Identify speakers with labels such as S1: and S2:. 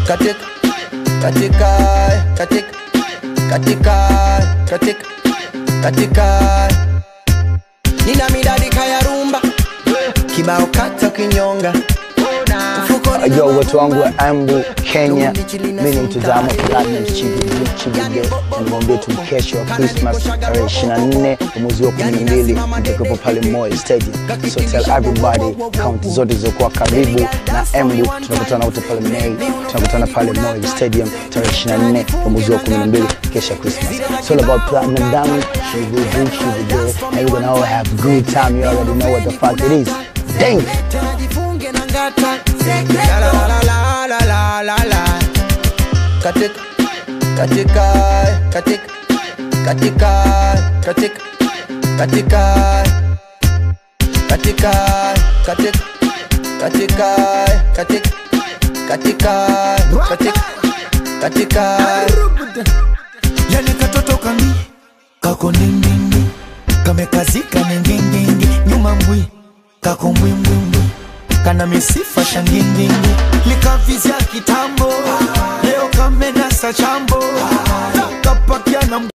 S1: katika katika katika katika katika katika nina midadi kaya rumba kibao kata kinyonga Mfukoni
S2: Yo,
S1: na
S2: watu wangu wa
S1: mavumba.
S2: Embu, Kenya,
S1: Tumbi chilina
S2: mimi ni mtazamo
S1: sukari.
S2: Platinum Chibige Chibige, nimwambie tu kesho wa Christmas tarehe 24 mwezi wa 12 nitakuwepo pale Moi Stadium. So tell everybody, kaunti zote zilizokuwa karibu na Embu, tunakutana wote pale Mei, tunakutana pale Moi Stadium tarehe 24 ya mwezi wa 12 kesho ya Christmas. It's all about Platinum Diamond, Chibige Chibige, and we're gonna all have good time. You already know what the fuck it is. Dang!
S1: tena jifunge na ngata La, la, la, la, la, la, la, la. katika katika katika katika katika katika katika katika katika katika katika katika katika
S3: yani katoto kami kako nindindi kamekazika ningindingi nyuma mbwi kako mbwimbwimbwi kana misifa shangindingi likavizya kitambo leo kamenasa chambo kapakia na